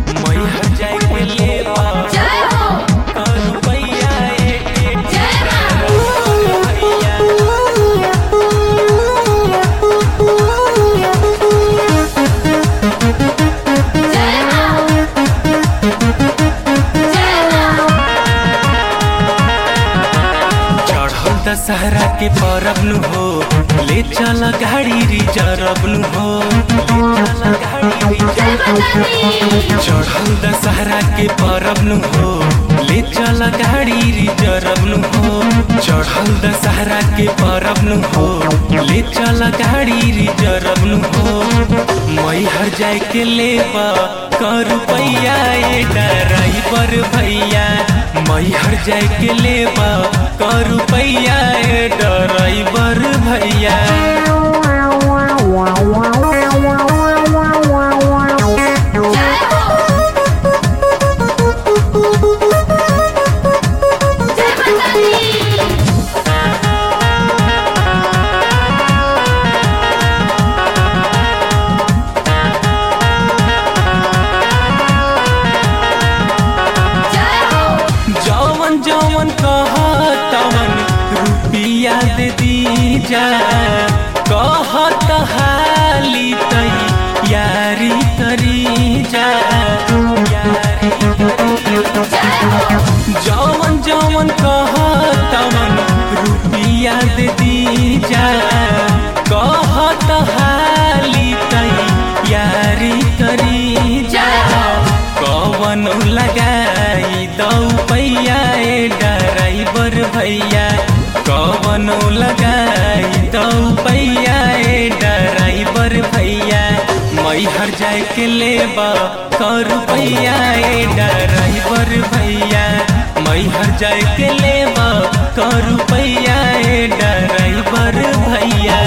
मैहर जाए के लेबा जय हो करू पैया ए जय मां भैया जय मां जय मां चढ़ल दशहरा के परब नु हो ले चल गाड़ी रिजर्व नु हो ले चल गाड़ी जय रिजर्व माता दी चढ़ल दशहरा के परब नु हो ले चल गाड़ी रिजर्व नु हो चढ़ल दशहरा के परब नु हो ले चल गाड़ी रिजर्व नु हो मैहर जाए के लेबा कर रुपैया ए ड्राइवर भैया मैहर जाए के लेबा कर रुपैया ए ड्राइवर भैया जय हो जय माता दी जय हो जवन जवन कहतवन रुपिया दे दीजा कहत हाली तई यारी करी जा यारी करी जा। जवन जवन कहतवन रुपिया दे दीजा कहत हाली तई यारी करी जा कवन लगाई दौ पैया ए ड्राइवर भैया कवन लगाई दौ पैया ए ड्राइवर भैया मैहर जाए के लेबा कर पैया ए ड्राइवर भैया मैहर जाए के लेबा कर पैया ए ड्राइवर भैया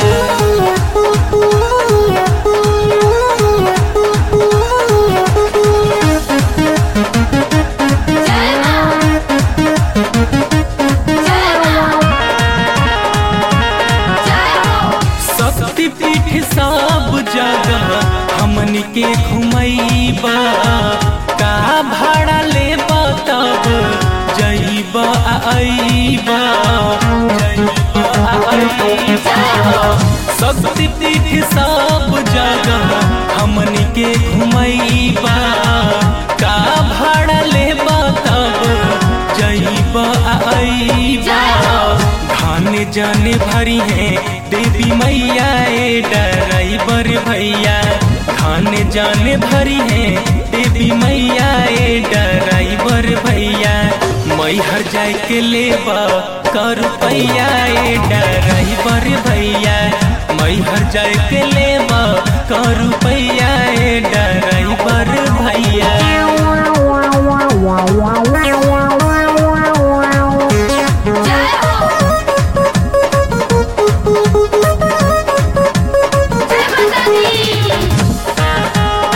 जय मां जय मां जय हो शक्तिपीठ सब जगह हमनी के घुमैबा का भाड़ा लेबा तब जइबा आ अइबा जइबा आ अइबा शक्तिपीठ सब जगह हमनी के घुमैबा का भाड़ा लेबा तब जइबा आ अइबा धान जाने भरी है देवी मैया ए ड्राइवर भैया धान जाने भरी है देवी मैया ए ड्राइवर भैया मैहर जाए के लेबा कर पैया ए ड्राइवर भैया मैहर जाए के लेबा कर पैया ए ड्राइवर भैया जय हो जय माता दी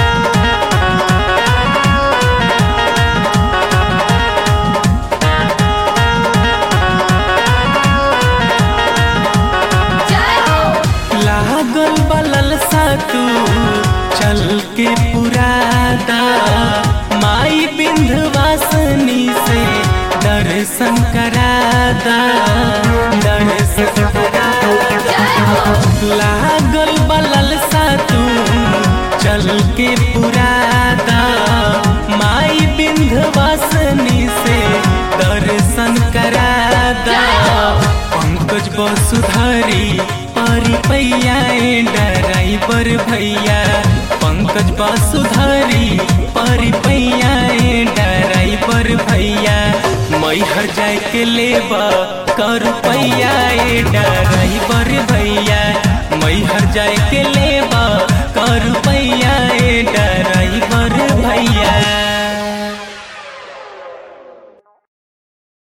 जय हो लागल बलल सा तू चल के पुरादा माई बिंधवासनी से दर्शन करादा दर्शन करादा जय हो लागल बलल सा तू चल के पुरादा माई बिंधवासनी से दर्शन करादा पंकज वसुधारी परी पैया ए ड्राइवर भैया पंकज वसुधारी परी पैया ए ड्राइवर भैया मैहर जाए के लेबा कर पैया ए ड्राइवर भैया मैहर जाए के लेबा कर